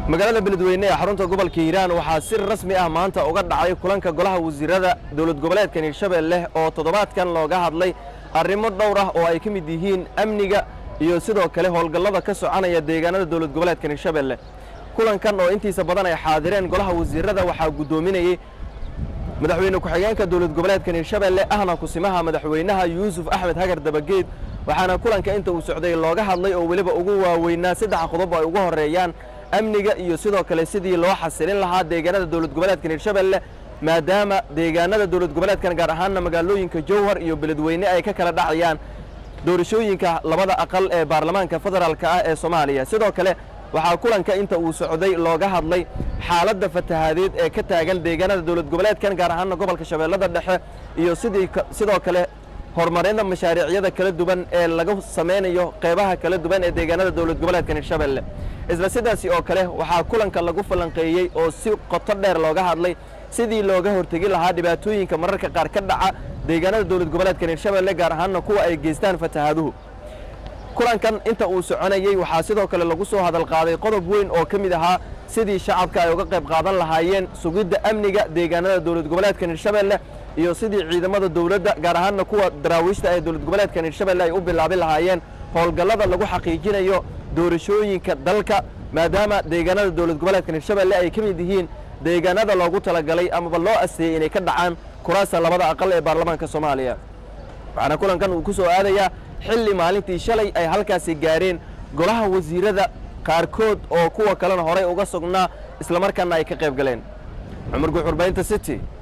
magaalada beledweyne ee xarunta gobolka hiiraan waxaa si rasmi ah maanta uga dhacay kulanka golaha wasiirada dowlad goboleedkan hirshabelle oo toddobaadkan looga hadlay arrimo dhowr ah oo ay ka mid yihiin amniga iyo sidoo kale howlgallada ka soconaya deegaanada dowlad goboleedkan hirshabelle kulankan oo intiisa badan ay xaadireen golaha wasiirada waxaa guddoominayey madaxweyne ku-xigeenka dowlad goboleedkan hirshabelle ahna kusimaha madaxweynaha yuusuf axmed hagar dabageed waxaana kulanka inta uu socday looga hadlay oo weliba ugu waaweynaa saddex qodob ay ugu horreeyaan amniga iyo sidoo kale sidii loo xasilin lahaa deegaanada dowlad goboleedkan hirshabelle maadaama deegaanada dowlad goboleedkan gaar ahaanna magaalooyinka jowhar iyo beledweyne ay ka kala dhacayaan doorashooyinka labada aqal ee baarlamaanka federaalka ah ee soomaaliya sidoo kale waxaa kulanka inta uu socday looga hadlay xaaladda fatahaadeed ee ka taagan deegaanada dowlad goboleedkan gaar ahaanna gobolka shabeellada dhexe iyo sidii sidoo kale horumarinta mashaariicyada kala duwan ee laga samaynayo qeybaha kala duwan ee deegaanada dowlad goboleedkan hirshabelle isla sidaasi oo kale waxaa kulanka lagu falanqeeyey oo si qoto dheer looga hadlay sidii looga hortegi lahaa dhibaatooyinka mararka qaar ka dhaca deegaanada dowlad goboleedkan hirshabelle gaar ahaanna kuwa ay geystaan fatahaaduhu kulankan inta uu soconayey waxaa sidoo kale lagu soo hadal qaaday qodob weyn oo ka mid ahaa sidii shacabka ay uga qayb qaadan lahaayeen sugidda amniga deegaanada dowlad goboleedkan hirshabelle iyo sidii ciidamada dowladda gaar ahaanna kuwa daraawiishta ee dowlad goboleedkan hirshabelle ay u bilaabi lahaayeen howlgallada lagu xaqiijinayo doorashooyinka dalka maadaama deegaanada dowlad goboleedkan hirshabelle ay ka mid yihiin deegaanada loogu talagalay amaba loo asteeyey inay ka dhacaan kuraasta labada aqal ee baarlamaanka soomaaliya waxaana kulankan uu ku soo aadayaa xilli maalintii shalay ay halkaasi gaareen golaha wasiirada qaarkood oo kuwa kalena horay uga sugnaa islamarkaana ay ka qayb galeen cumar guuxurbaynta city